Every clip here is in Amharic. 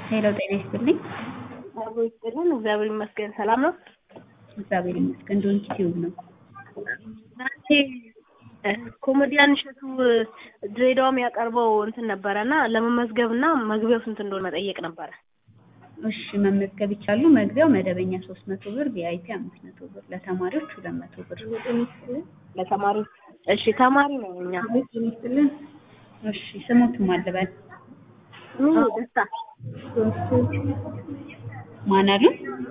ሄሎ ጤና ይስጥልኝ። አብሮ ይስጥልን። እግዚአብሔር ይመስገን ሰላም ነው። እግዚአብሔር ይመስገን። ዶንኪ ቲዩብ ነው። ዛሬ ኮሜዲያን እሸቱ ድሬዳዋ የሚያቀርበው እንትን ነበረ እና ለመመዝገብ እና መግቢያው ስንት እንደሆነ መጠየቅ ነበረ። እሺ መመዝገብ ይቻሉ። መግቢያው መደበኛ ሶስት መቶ ብር፣ ቪአይፒ አምስት መቶ ብር፣ ለተማሪዎች ሁለት መቶ ብር። ለተማሪዎች እሺ፣ ተማሪ ነው እኛ። ይስጥልን። እሺ ስሙትም አልበል ምን ደስታ ማን አሉ?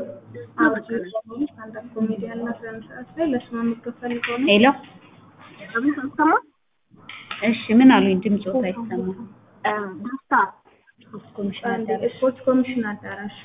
ኮሜዲያን እና አስራ አንድ ሰዓት ላይ ለስማ የምትፈልገው ነው። ሄሎ አቤት አልሰማ እሺ ምን አሉኝ? ድምፆት አይሰማም። ደስታ ኮሚሽን አንድ አዳራሽ ስፖርት ኮሚሽን አዳራሽ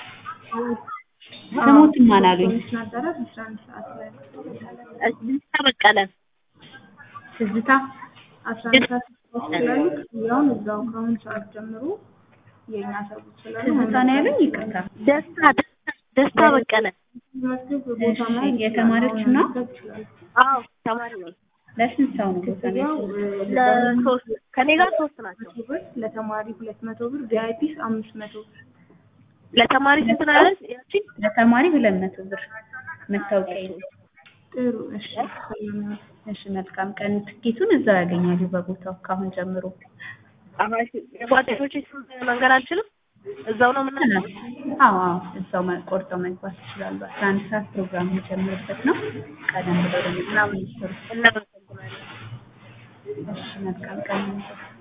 ስሙትም ማን አሉኝ? ኮሚሽን አዳራሽ አስራ አንድ ሰዓት ላይ እሺ፣ ደስታ በቀለ ትዝታ አስራ አንድ ሰዓት ስላሉ ክፍያውን እዛው ከአሁኑ ሰዓት ጀምሮ የእኛ ሰዎች ስላሉ ትዝታ ነው ያሉኝ። ይቅርታ ደስታ ደስታ ደስታ በቀለ መዝገብ ቦታ እሺ፣ ማየት የተማሪዎች ነው? መመዝገብ ይችላሉ። አዎ ተማሪ ነው። ለስንት ሰው ነው ቦታ ክፍያው ነው? ለሶስት ከኔ ጋር ሶስት ናቸው። መቶ ብር ለተማሪ ሁለት መቶ ብር ቪአይፒስ አምስት መቶ ብር ለተማሪ ስንት ነው ያለች ያቺ? ለተማሪ ሁለት መቶ ብር መታወቂያ ይዘው። ጥሩ እሺ እሺ መልካም ቀን። ትኬቱን እዛው ያገኛሉ በቦታው ከአሁን ጀምሮ። አሁን የጓደኞቼ ስም መንገር አልችልም። እዛው ነው ምን አዎ አዎ እዛው መ- ቆርጠው መግባት ይችላሉ። አስራ አንድ ሰዓት ፕሮግራም የሚጀምርበት ነው። ቀደም ብለው ለመግባት ይችላሉ። እናመሰግናለን። እሺ መልካም ቀን።